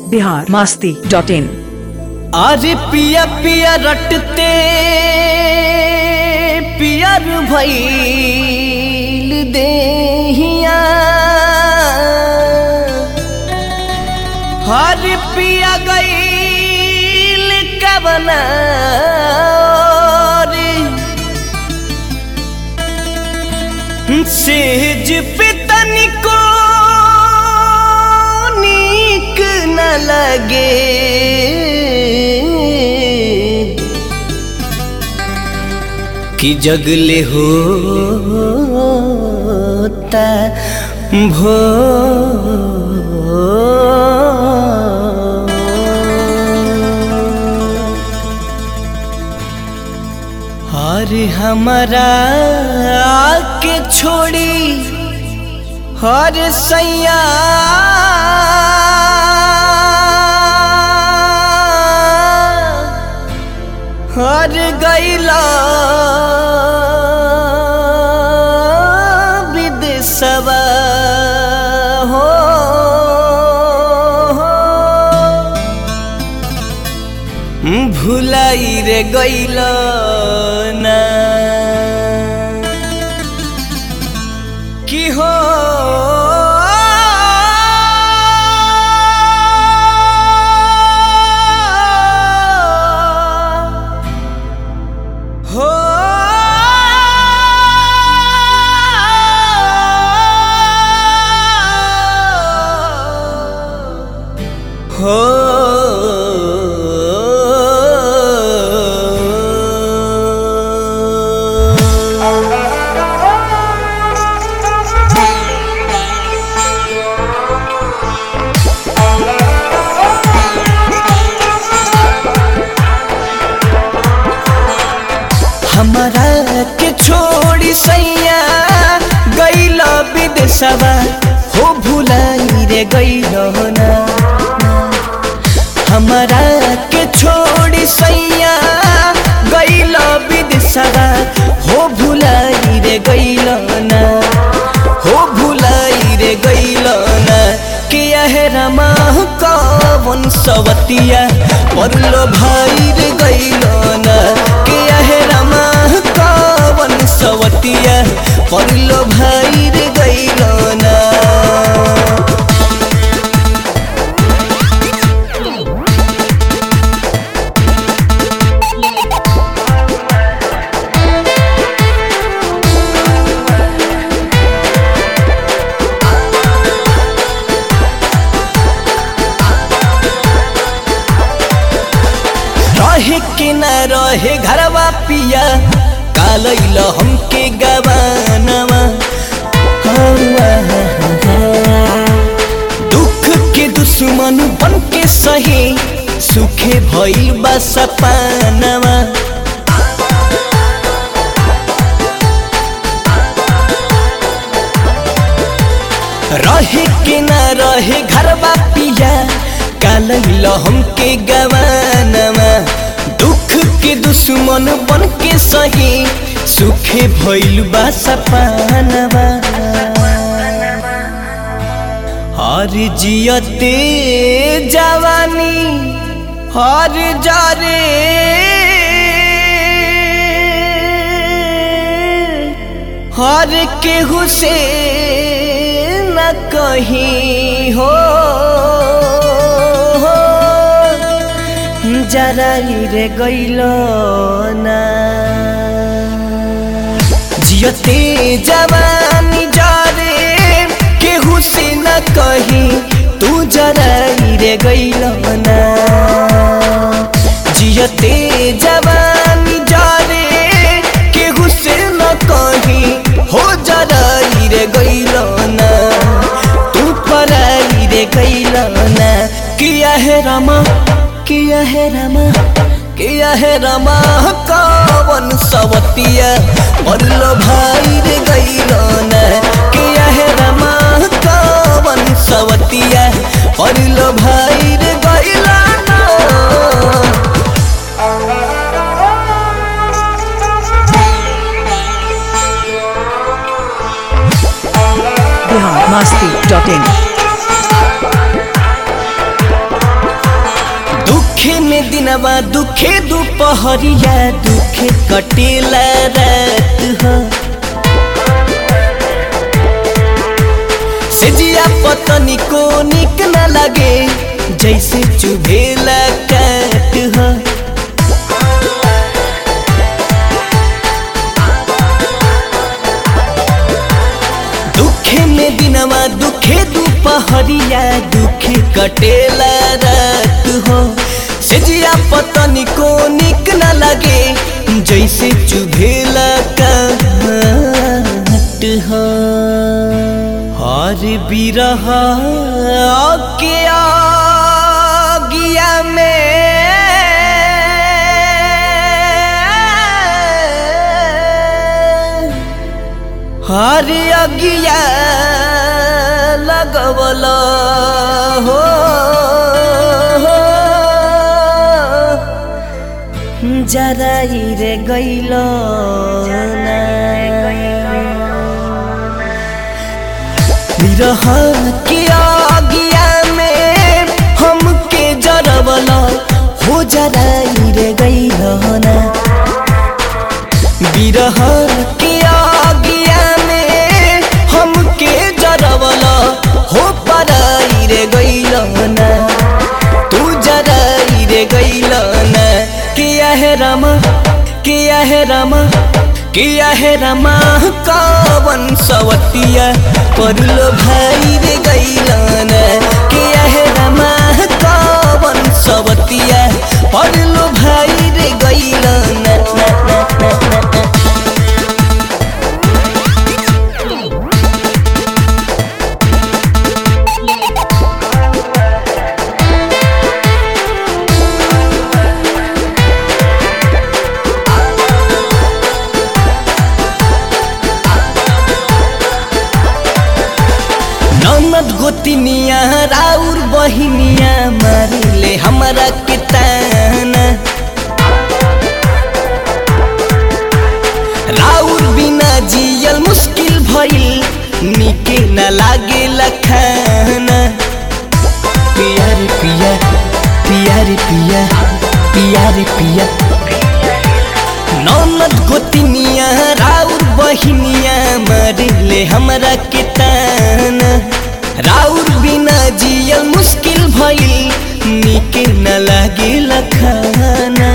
Bihar Masti dot in अरे पिया पिया रटते पियर भैल देहिया हर पिया गईल कबना सेज पे तनिको नीक न लगे कि जगले होता भो हर हमारा के छोड़ी हर सैया हर गैला विदेशवा हो भुलाई रे गैल ना की हो हो हो हमारा के छोड़ी सैया गैल विदेशवा हो भुलाई रे गैल ना हमारा के छोड़ी सैया गैल विदेशवा हो भुलाई रे गैल ना हो भुलाई रे गैल ना के है रमा कवन सवतिया परलो भाई रे गैल ना के है रमा कवन सवतिया परलो भाई रे गैल ना रहे के न रहे घरवा पिया कालैल हमके गवानवा दुख के दुश्मन बन के सही सुखे भइल बा सपानवा रहे के न रहे घरवा पिया कालैल हमके गवानवा दुख के दुश्मन बन के सही सुखे भइल बा सपानवा हर जियते जवानी हर जारे हर केहू से न कहीं हो जरा रे गैल ना जियते जवानी जारे केहू से न कहीं तू जरा रे गैल ना जियते जवानी जारे केहू से न कहीं हो जरा रे गैल ना तू पराई रे गैल ना किया है रमा किया है रमा किया है रमा कवन सवतिया परलो भाई रे गैल ना किया है रमा कवन सवतिया परलो भाई रे गैल ना बिहार मास्ती डॉट इन दुखे में दिनवा दुखे दुपहरिया दुखे कटेला रात हो सेजिया पतनी को निक न लगे जैसे चुभेला काट हो दुखे में दिनवा दुखे दुपहरिया दुखे कटेला रात हो सेजिया पतनी को निक न लगे जैसे चुभेला काट हो हर बिरह के आगिया में हर अगिया लगवल हो जराई रे गैल विरह के आगिया में हमके जरवल हो जराई रे गैल ना विरह के आगिया में हमके जरवल हो पराई रे गैल ना तू जराई रे गैल ना किया है रमा किया है रमा किया है रमा कावन सवतिया परलो भाई रे गैल ना किया है रमा कावन सवतिया परलो भाई रे गैल ना ना ना ना ना ना ननद गोतिनिया राउर बहिनिया मारिले हमरा के ताना राउर बिना जियल मुश्किल भइल निके न लागे लखाना पिया रे पिया पिया रे पिया पिया रे पिया ननद गोतिनिया राउर बहिनिया मारिले हमरा के ताना राउर बिना जियल मुश्किल भइल निके न लागे लखाना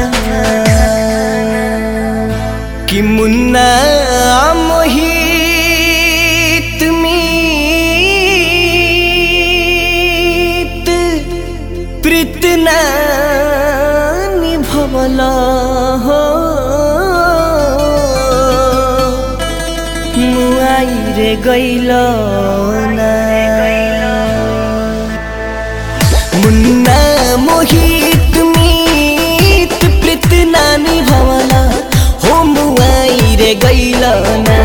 कि मुन्ना मोहित मीत प्रीतना निभवल हो मुआई रे गैल ना मुन्ना मोहित मीत प्रीतना निभवल हो मुआई रे गैल ना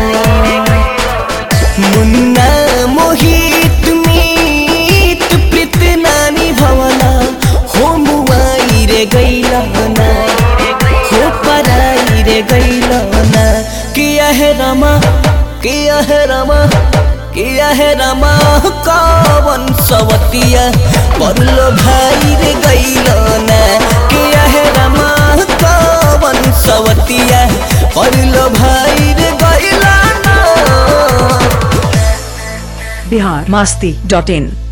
मुन्ना मोहित मीत प्रीतना निभवल हो मुआई रे गैल ना हो पराई रे गैल ना किया है रमा किया है रमा किया है रमा कावन सवतिया परलो भाई रे गैल ना किया है रमा कावन सवतिया परलो भाई रे गैल ना बिहार मास्ती डॉट इन